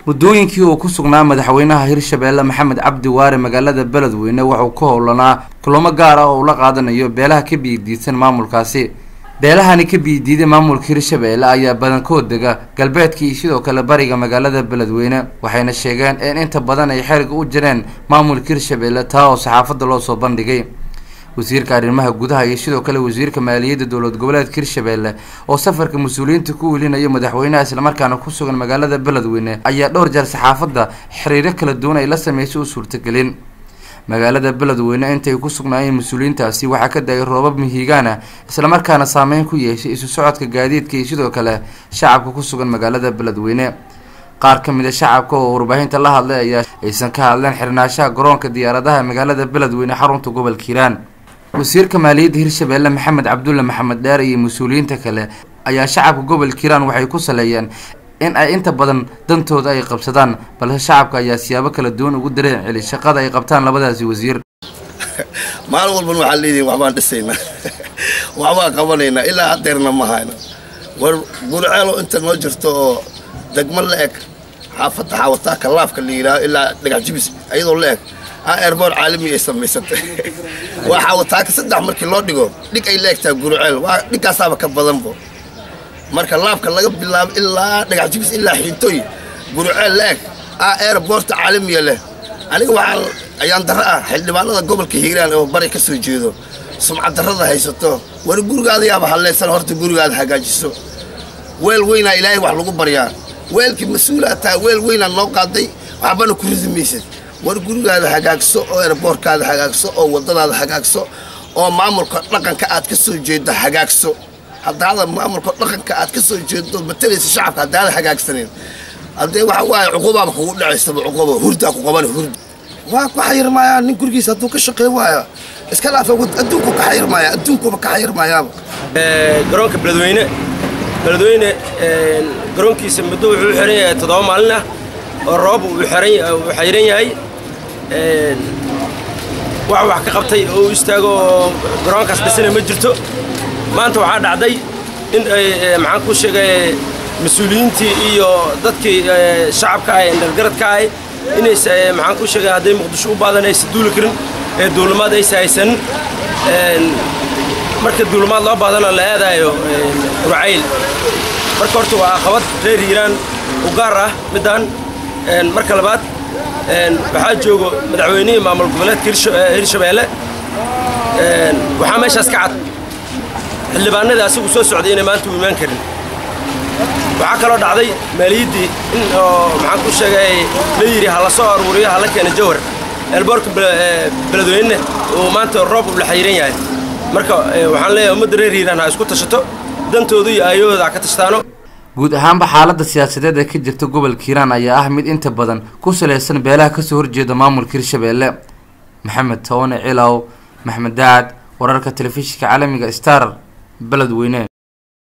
muddooyinkii uu ku sugnaa madaxweynaha hirshabeelle maxamed cabdi waare magaalada beledweyne wuxuu ku howlanaa kulamo gaar ah oo uu la qaadanayo beelaha ka biidiidsan maamulkaasi beelahani ka biidiiday maamulka hirshabeelle ayaa badankood dega galbeedka iyo sidoo kale bariga magaalada beledweyne waxayna sheegeen in inta badan ay xeriga u jireen maamulka hirshabeelle taa oo saxaafadda loo soo bandhigay wasiirka arrimaha gudaha iyo sidoo kale wasiirka maaliyadda dowlad goboleedka hirshabeelle oo safarka mas-uuliyiinta ku welinayo madaxweynaha islamarkaana ku sugan magaalada beledweyne ayaa dhowr jeer saxaafadda xiriiro kala duwan ay la sameysay u suurtagelin magaalada beledweyne intay ku sugnaayeen mas-uuliyiintaasi waxaa ka da-ay roobab mihigaana islamarkaana saameyn ku yeeshay isu socodka gaadiidka iyo sidoo kale shacabka ku sugan magaalada beledweyne qaar ka mid a shacabka oo warbaahinta la hadlay ayaa aysan ka hadleen xirnaanshaha garoonka diyaaradaha magaalada beledweyne xarunta gobolka hiiraan wasiirka maaliyadda hirshabeelle maxamed cabdulle maxamed dheer iyo mas-uuliyiinta kale ayaa shacabka gobolka hiiraan waxay ku saleeyeen in ay inta badan dantooda ay qabsadaan balse shacabka ayaa siyaabo kala duwan ugu dareen celi shaqada ay qabtaan labadaasi wasiir maalin walban waxaa leedihin waxbaan dhisaynaa waxbaan qabanaynaa ilaa hadeerna ma hayno war gurceelo inta noo jirto oo degmo la eg xaafadda xaawataa kalaafka la yidhaaho ilaa dhagax jibis iyadoo la eg airboor caalami ay samaysatay waa xaawataaka saddex markii loo dhigo dhig ay la egtaa gurceel waa dhigkaasaaba ka badanbo marka laabka laga bilaabo ilaa dhagax jibis ilaa xiintooy gurceel la eg aa airboorta caalamiya leh aniga waxaa ayaan darro ah xildhibaanada gobolka hiiraan oo bari ka soo jeedo sumcad darrada haysato war gurigaada yaaba hallaysan horta gurigaada hagaajiso weel weynaa ilaahay wax lagu baryaa weelkii mas-uulaa taa weel weynaa noo qaaday waxbana ku ridi maysad war gurigaada hagaagso oo erboorkaada hagaagso oo waddadaada hagaagso oo maamulka dhaqanka aad ka soo jeeddo hagaagso haddaada maamulka dhaqanka aad ka soo jeedo matalaysa shacabka haddaada hagaagsaneyn haddee waxa waaye cuqubaaba kugu dhacaysaba cuquba hurdaa ku qabana hurda waa ku xayirmaayaa nin gurigiisa hadduu ka shaqey waayo iska dhaafa adduunku ka xayirmaaya adduunkuba ka xayirmaayaaba garoonka beledweyne beledweyne garoonkiisa muddo wuxuu xiran yahay toddoba maalin ah oo roob uu xayiran yahay wax wax ka qabtay oo u istaago oo garoonkaas dhisana ma jirto maanta waxaa dhacday in ay maxaan ku sheegay mas-uuliyiintii iyo dadkii shacabka ah ee dhalgaradka ahay inays maxaan ku sheegay hadday muqdisho u baadan aysan duuli karin ee duulimaad aysa haysan marka duulimaad loo baadana la aadaayo urcayl marka horta waa aqabad reer hiiraan u gaar ah middaan marka labaad waxaa joogo madaxweynihii maamul goboleedka hirshabeelle waxaa meeshaas ka cad xildhibaanadii asigu soo socday inay maanta u imaan karin waxaa kaloo dhacday maaliyaddii in oo maxaan ku sheegay la yidhi ha la soo aruuriyo ha la keena jawhar eelboorka beledweyne uu maanta roob u la xayiran yahay marka waxaan leeyahay ummadda reer hiiraan ha isku tashato dantooda iyo aayahooda ha ka tashtaano guud ahaanba xaaladda siyaasadeed ee ka jirta gobolka hiiraan ayaa ah mid inta badan ku salaysan beelaha kasoo horjeeda maamulka hirshabeelle maxamed toone cilaw maxmed daacad wararka telefishinka caalamiga star beledweyne